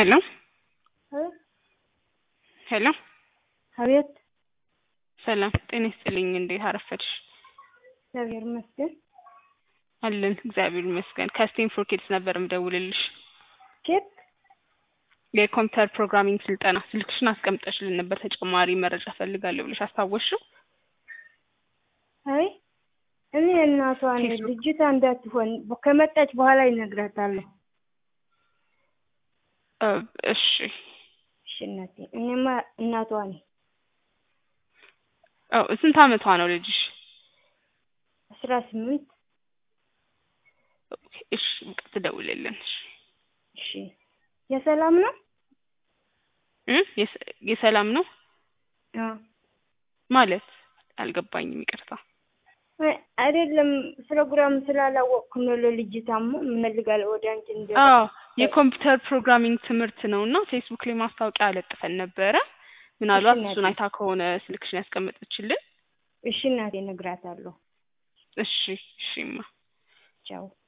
ሄሎ ሄሎ አቤት ሰላም ጤና ይስጥልኝ። እንዴት አረፈድሽ? እግዚአብሔር ይመስገን። አለን እግዚአብሔር ይመስገን። ከስቴም ፎር ኪድስ ነበር ምደውልልሽ። ኬት የኮምፒውተር ፕሮግራሚንግ ስልጠና ስልክሽን አስቀምጠሽልን ነበር። ተጨማሪ መረጃ ፈልጋለሁ ብለሽ አስታወስሽው? አይ እኔ እናቷ ነኝ። ፌስቡክ። ልጅቷ እንዳትሆን ከመጣች በኋላ ይነግራታለሁ። እ እሺ እሺ እናቴ፣ እኔማ እናቷ ነኝ። አዎ ስንት አመቷ ነው ልጅሽ? አስራ ስምንት ኦኬ፣ እሺ በቃ ትደውልልን። እሺ እሺ የሰላም ነው? እ የሰ- የሰላም ነው አዎ ማለት አልገባኝም፣ ይቅርታ። አይ፣ አይደለም ፕሮግራም ስላላወቅኩ ነው። ለልጅታማ እምፈልጋለሁ ወደ አንቺ እንደ አዎ የኮምፒውተር ፕሮግራሚንግ ትምህርት ነው እና ፌስቡክ ላይ ማስታወቂያ አለጥፈን ነበረ። ምናልባት እሺ፣ እሱን እናቴ። አይታ ከሆነ ስልክሽን ያስቀመጠችልን። እሺ እናቴ እነግራታለሁ። እሺ እሺማ ቻው